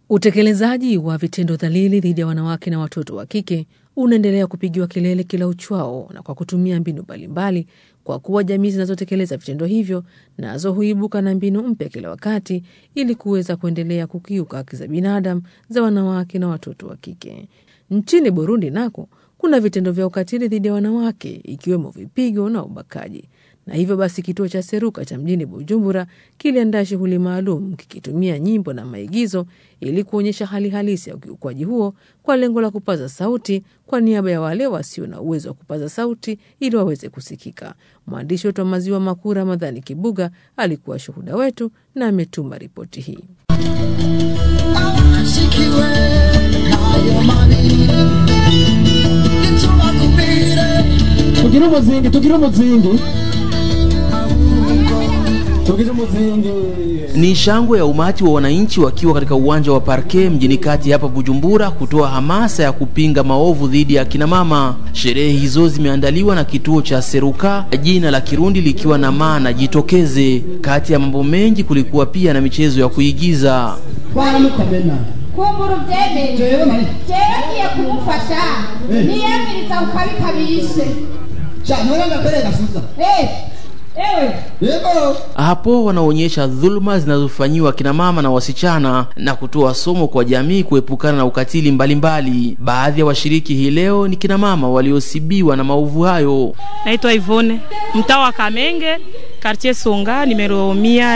Utekelezaji wa vitendo dhalili dhidi ya wanawake na watoto wa kike unaendelea kupigiwa kelele kila uchwao na kwa kutumia mbinu mbalimbali, kwa kuwa jamii zinazotekeleza vitendo hivyo nazo huibuka na mbinu mpya kila wakati ili kuweza kuendelea kukiuka haki za binadamu za wanawake na watoto wa kike. Nchini Burundi nako kuna vitendo vya ukatili dhidi ya wanawake ikiwemo vipigo na ubakaji na hivyo basi kituo cha Seruka cha mjini Bujumbura kiliandaa shughuli maalum kikitumia nyimbo na maigizo ili kuonyesha hali halisi ya ukiukwaji huo kwa lengo la kupaza sauti kwa niaba ya wale wasio na uwezo wa kupaza sauti ili waweze kusikika. Mwandishi wetu wa Maziwa Makuu Ramadhani Kibuga alikuwa shuhuda wetu na ametuma ripoti hii. tugire umuzingi tugire umuzingi tugire umuzingi Ni shangwe ya umati wa wananchi wakiwa katika uwanja wa Parke mjini kati hapa Bujumbura kutoa hamasa ya kupinga maovu dhidi ya kina mama. Sherehe hizo zimeandaliwa na kituo cha Seruka, jina la Kirundi likiwa na maana jitokeze. Kati ya mambo mengi kulikuwa pia na michezo ya kuigiza. twaramukamena kumbura ubyemere jewe nari jewe ngiye kumufasha niyemiriza ukabikabishe sha nora ngakore gasuza Eh, ewe yego Hapo wanaonyesha dhuluma zinazofanyiwa kina mama na wasichana na kutoa somo kwa jamii kuepukana na ukatili mbalimbali. Baadhi ya washiriki hii leo ni kina mama waliosibiwa na maovu hayo. Naitwa Ivone, mtaa wa Kamenge, quartier Songa, numero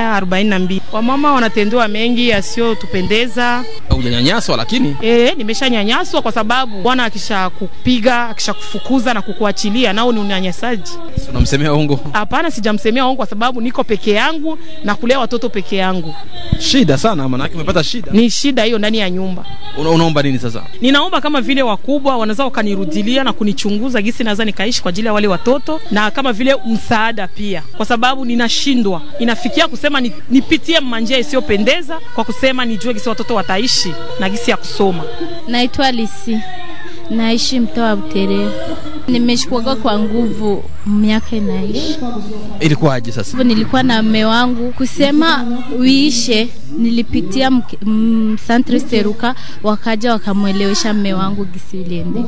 142. Wamama wanatendewa mengi yasiyotupendeza. Hujanyanyaswa lakini E, nimeshanyanyaswa kwa sababu bwana akisha kupiga akisha kufukuza na kukuachilia nao ni unyanyasaji. unamsemea ungo. Hapana, sijamsemea wangu kwa sababu niko peke yangu na kulea watoto peke yangu. Shida sana maanake umepata shida. Ni shida hiyo ndani ya nyumba. Una, unaomba nini sasa? Ninaomba kama vile wakubwa wanaweza wakanirudilia na kunichunguza gisi naweza nikaishi kwa ajili ya wale watoto, na kama vile msaada pia, kwa sababu ninashindwa, inafikia kusema ni, nipitie manjia isiyopendeza kwa kusema nijue gisi watoto wataishi na gisi ya kusoma. Naitwa Lisi, naishi mtaa wa Buterere. Nimeshikwaga kwa nguvu miaka inaishi Ilikuwaje sasa? hivyo. Nilikuwa na mme wangu kusema uishe, nilipitia mk- mm, Santre Seruka, wakaja wakamwelewesha mme wangu gisi iliendeka.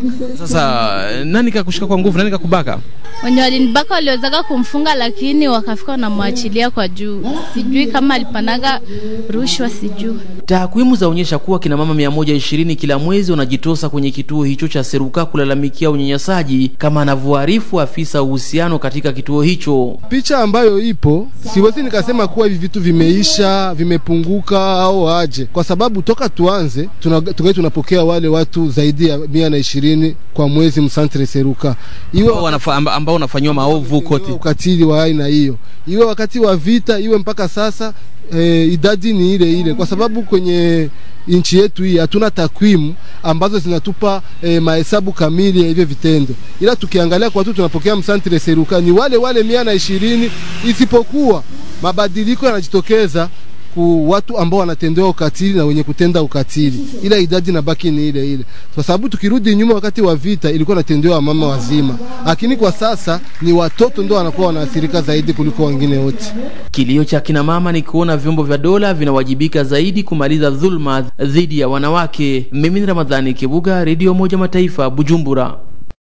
Sasa nani kakushika kwa nguvu? Nani kakubaka? Wenye walinibaka waliwezaga kumfunga, lakini wakafika wanamwachilia kwa juu. Sijui kama alipanaga rushwa, sijui Takwimu zaonyesha kuwa kina mama 120 kila mwezi wanajitosa kwenye kituo hicho cha Seruka kulalamikia unyanyasaji, kama anavyoarifu afisa uhusiano katika kituo hicho. picha ambayo ipo, siwezi nikasema kuwa hivi vitu vimeisha vimepunguka au aje, kwa sababu toka tuanze tuna- tungali tunapokea wale watu zaidi ya mia na ishirini kwa mwezi msantre Seruka, iwe Ambao wanafa- amba- ambao wanafanyiwa maovu kote. iwe ukatili wa aina hiyo, iwe wakati wa vita, iwe mpaka sasa e, idadi ni ile ile, kwa sababu kwenye nchi yetu hii hatuna takwimu ambazo zinatupa e, mahesabu kamili ya hivyo vitendo, ila tukiangalia kwa watu tunapokea msantre Seruka ni wale wale mia na ishirini, isipokuwa mabadiliko yanajitokeza ku watu ambao wanatendewa ukatili na wenye kutenda ukatili, ila idadi inabaki ni ile ile, kwa sababu tukirudi nyuma, wakati wa vita ilikuwa inatendewa mama wazima, lakini kwa sasa ni watoto ndio wanakuwa wanaathirika zaidi kuliko wengine wote. Kilio cha kina mama ni kuona vyombo vya dola vinawajibika zaidi kumaliza dhulma dhidi ya wanawake. Mimi ni Ramadhani Kibuga, Radio Moja Mataifa, Bujumbura.